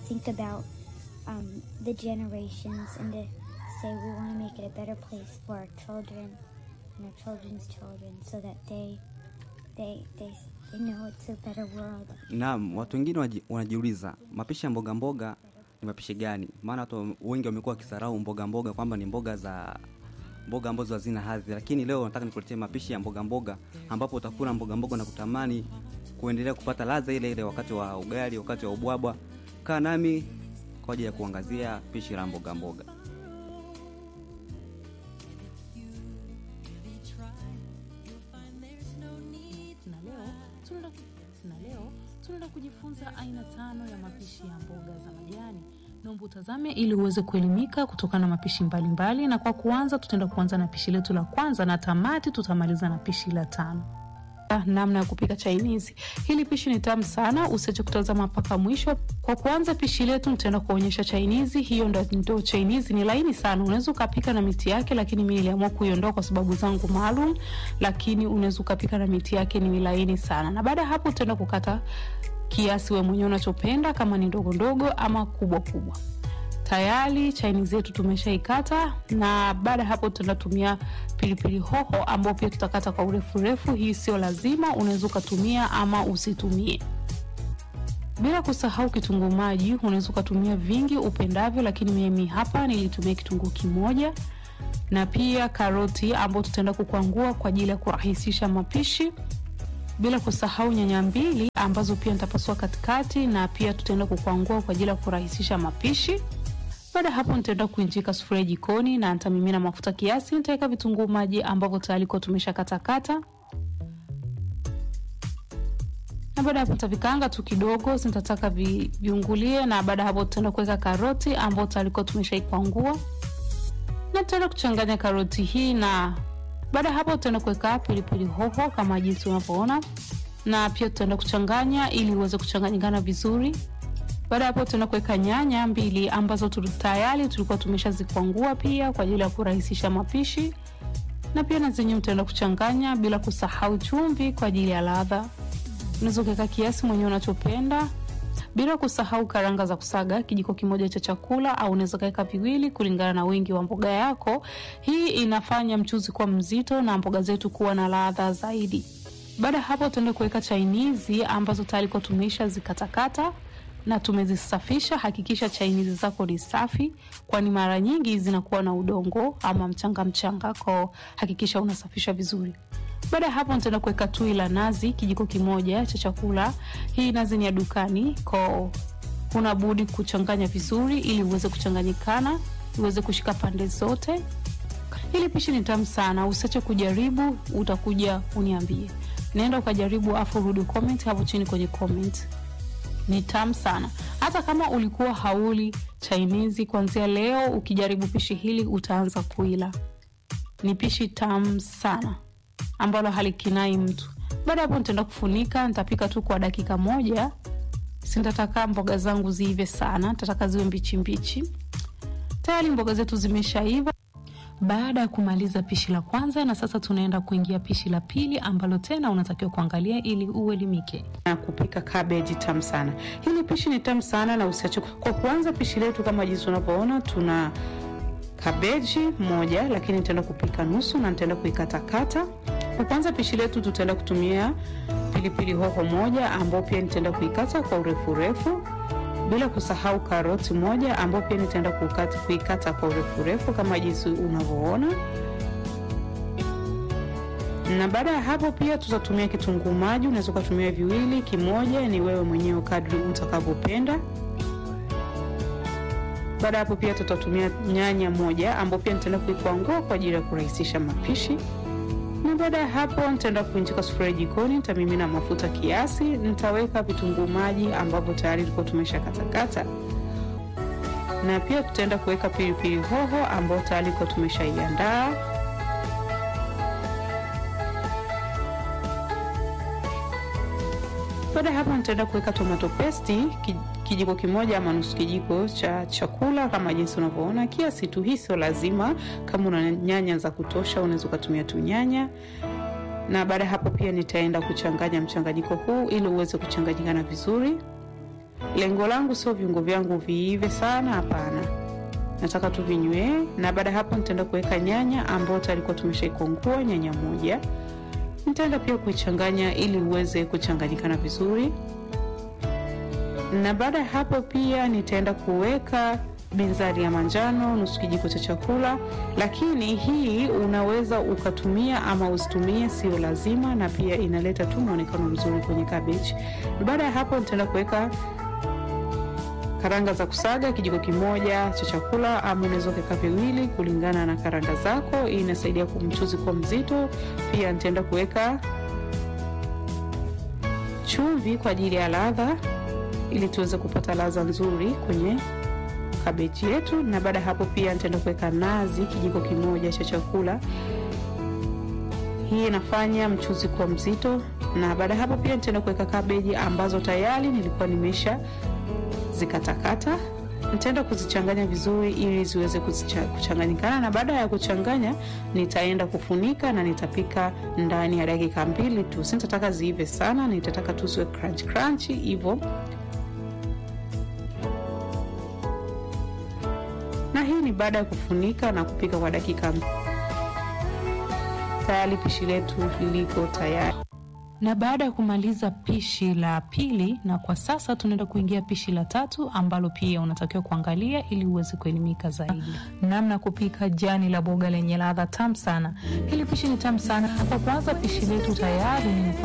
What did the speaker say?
think about um, the generations and to say we want to make it a better place for our children and our children's children so that they they they, they know it's a better world. Naam, watu wengine waji- wanajiuliza mapishi ya mboga mboga ni mapishi gani? Maana watu wengi wamekuwa wakisarau mboga mboga kwamba ni mboga za mboga ambazo hazina hadhi, lakini leo nataka nikuletee mapishi ya mboga mboga ambapo utakula mboga mboga na kutamani kuendelea kupata ladha ile ile wakati wa ugali, wakati wa ubwabwa. Kaa nami kwa ajili ya kuangazia pishi la mboga mboga. na leo tunaenda na leo tunaenda kujifunza aina tano ya mapishi ya mboga za majani. Naomba utazame ili uweze kuelimika kutokana na mapishi mbalimbali mbali. Na kwa kuanza, tutaenda kuanza na pishi letu la kwanza na tamati tutamaliza na pishi la tano. Ah, namna ya kupika chainizi. Hili pishi ni tamu sana, usiache kutazama mpaka mwisho. Kwa kuanza pishi letu, nitaenda kuonyesha chainizi. Hiyo ndo, ndo chainizi ni laini sana, unaweza ukapika na miti yake, lakini mi niliamua kuiondoa kwa sababu zangu maalum, lakini unaweza ukapika na miti yake, ni laini sana. Na baada ya hapo, utaenda kukata kiasi we mwenyewe unachopenda, kama ni ndogo ndogo ama kubwa kubwa tayari chaini zetu tumeshaikata na baada ya hapo tutatumia pilipili hoho ambao pia tutakata kwa urefu refu hii sio lazima unaweza ukatumia ama usitumie bila kusahau kitunguu maji unaweza ukatumia vingi upendavyo lakini mimi hapa nilitumia kitunguu kimoja na pia karoti ambao tutaenda kukwangua kwa ajili ya kurahisisha mapishi bila kusahau nyanya mbili ambazo pia nitapasua katikati na pia tutaenda kukwangua kwa ajili ya kurahisisha mapishi baada ya hapo nitaenda kuinjika sufuria jikoni na nitamimina mafuta kiasi nitaweka vitunguu maji ambavyo tayari kuwa tumesha katakata na baada ya hapo nitavikaanga tu kidogo nitataka vi, viungulie na baada ya hapo tutaenda kuweka karoti ambao tayari kuwa tumeshaikwangua na tutaenda kuchanganya karoti hii na baada ya hapo tutaenda kuweka pilipili hoho kama jinsi unavyoona na pia tutaenda kuchanganya ili uweze kuchanganyikana vizuri baada ya hapo tutaenda kuweka nyanya mbili ambazo tuli- tayari tulikuwa tumeshazikwangua pia kwa ajili ya kurahisisha mapishi na pia na zenyewe utaenda kuchanganya bila kusahau chumvi kwa ajili ya ladha unaweza ukaweka kiasi mwenyewe unachopenda bila kusahau karanga za kusaga kijiko kimoja cha chakula au unaweza kaweka viwili kulingana na wingi wa mboga yako hii inafanya mchuzi kuwa mzito na mboga zetu kuwa na ladha zaidi baada ya hapo tutaenda kuweka chainizi ambazo tayari kwa tumeisha zikatakata na tumezisafisha hakikisha chainizi zako ni safi kwani mara nyingi zinakuwa na udongo ama mchanga mchanga ko hakikisha unasafisha vizuri baada ya hapo nitaenda kuweka tui la nazi kijiko kimoja cha chakula hii nazi ni ya dukani ko huna budi kuchanganya vizuri ili uweze kuchanganyikana uweze kushika pande zote hili pishi ni tamu sana usiache kujaribu utakuja uniambie naenda ukajaribu afu rudi comment hapo chini kwenye comment ni tamu sana hata kama ulikuwa hauli chainizi kuanzia leo ukijaribu pishi hili utaanza kuila ni pishi tamu sana ambalo halikinai mtu baada ya hapo nitaenda kufunika nitapika tu kwa dakika moja sintataka mboga zangu ziive sana tataka ziwe mbichi mbichi tayari mboga zetu zimeshaiva baada ya kumaliza pishi la kwanza na sasa tunaenda kuingia pishi la pili ambalo tena unatakiwa kuangalia ili uelimike na kupika kabeji tamu sana hili pishi ni tamu sana na usiache kwa kuanza pishi letu kama jinsi unavyoona tuna kabeji moja lakini nitaenda kupika nusu na nitaenda kuikatakata kwa kwanza pishi letu tutaenda kutumia pilipili hoho moja ambao pia nitaenda kuikata kwa urefu urefu bila kusahau karoti moja ambao pia nitaenda kukata, kuikata kwa urefu urefu kama jinsi unavyoona na baada ya hapo pia tutatumia kitunguu maji unaweza ukatumia viwili kimoja ni wewe mwenyewe kadri utakavyopenda baada ya hapo pia tutatumia nyanya moja ambao pia nitaenda kuikwangua kwa ajili ya kurahisisha mapishi na baada ya hapo nitaenda kuinjika sufuria jikoni nitamimina mafuta kiasi nitaweka vitunguu maji ambavyo tayari tulikuwa tumesha katakata na pia tutaenda kuweka pilipili hoho ambao tayari kuwa tumeshaiandaa baada ya hapo nitaenda kuweka tomato pesti ki- kijiko kimoja ama nusu kijiko cha chakula kama jinsi unavyoona kiasi tu hii sio lazima kama una nyanya za kutosha unaweza ukatumia tu nyanya na baada ya hapo pia nitaenda kuchanganya mchanganyiko huu ili uweze kuchanganyikana vizuri lengo langu sio viungo vyangu viive sana, hapana, nataka tu vinywee. Na baada ya hapo nitaenda kuweka nyanya ambayo tayari tumeshaikongua, nyanya moja. Nitaenda pia kuichanganya ili uweze kuchanganyikana vizuri, na baada ya hapo pia nitaenda kuweka binzari ya manjano nusu kijiko cha chakula, lakini hii unaweza ukatumia ama usitumie, sio lazima, na pia inaleta tu mwonekano mzuri kwenye cabbage. Baada ya hapo nitaenda kuweka karanga za kusaga kijiko kimoja cha chakula, ama unaweza ukaweka viwili kulingana na karanga zako. Hii inasaidia kumchuzi kuwa mzito. Pia nitaenda kuweka chumvi kwa ajili ya ladha, ili tuweze kupata ladha nzuri kwenye kabeji yetu. Na baada ya hapo pia nitaenda kuweka nazi kijiko kimoja cha chakula. Hii inafanya mchuzi kuwa mzito. Na baada ya hapo pia nitaenda kuweka kabeji ambazo tayari nilikuwa nimesha zikatakata. Nitaenda kuzichanganya vizuri ili ziweze kuchanganyikana, na baada ya kuchanganya nitaenda kufunika na nitapika ndani ya dakika mbili tu. Sitataka ziive sana, nitataka tu ziwe crunch crunch hivyo na hii ni baada ya kufunika na kupika kwa dakika. Tayari pishi letu liko tayari. Na baada ya kumaliza pishi la pili, na kwa sasa tunaenda kuingia pishi la tatu ambalo pia unatakiwa kuangalia ili uweze kuelimika zaidi namna ya kupika jani la boga lenye ladha tamu sana. Hili pishi ni tamu sana. Kwa kwanza pishi letu tayari